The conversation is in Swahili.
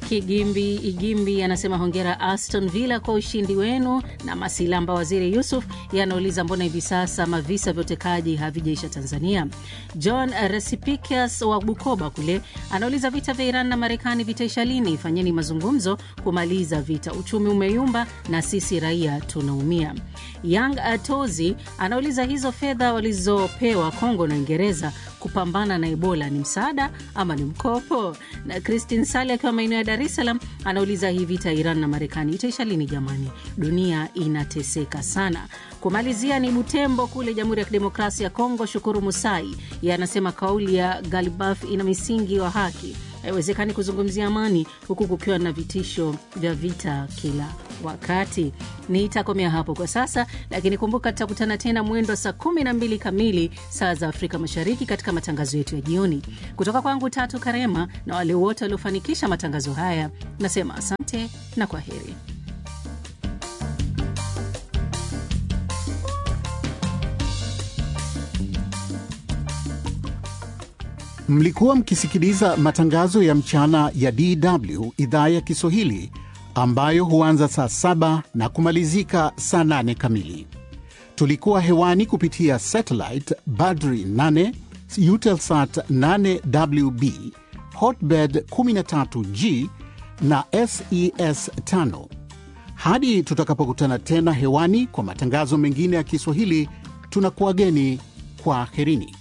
Kigimbi Igimbi anasema hongera Aston Villa kwa ushindi wenu, na Masilamba Waziri Yusuf yanauliza mbona hivi sasa mavisa vya utekaji havijaisha Tanzania. John Recipikas wa Bukoba kule anauliza vita vya Iran na Marekani vitaisha lini? Fanyeni mazungumzo kumaliza vita, uchumi umeyumba na sisi raia tunaumia. Young Atozi anauliza hizo fedha walizopewa Kongo na Uingereza kupambana na Ebola ni msaada ama ni mkopo? Na Christine Sali akiwa maeneo ya Dar es Salaam anauliza hii vita ya Iran na Marekani itaisha lini jamani? Dunia inateseka sana. Kumalizia ni Butembo kule Jamhuri ya Kidemokrasia ya Kongo. Shukuru Musai ye anasema kauli ya Galibaf ina misingi wa haki, haiwezekani kuzungumzia amani huku kukiwa na vitisho vya vita kila wakati. Nitakomea hapo kwa sasa, lakini kumbuka tutakutana tena mwendo wa saa 12 kamili saa za Afrika Mashariki katika matangazo yetu ya jioni. Kutoka kwangu Tatu Karema na wale wote waliofanikisha matangazo haya, nasema asante na kwa heri. Mlikuwa mkisikiliza matangazo ya mchana ya DW idhaa ya Kiswahili ambayo huanza saa saba na kumalizika saa nane kamili. Tulikuwa hewani kupitia satellite Badri 8 Eutelsat 8WB Hotbird 13G na SES 5. Hadi tutakapokutana tena hewani kwa matangazo mengine ya Kiswahili, tunakuwageni kwa herini.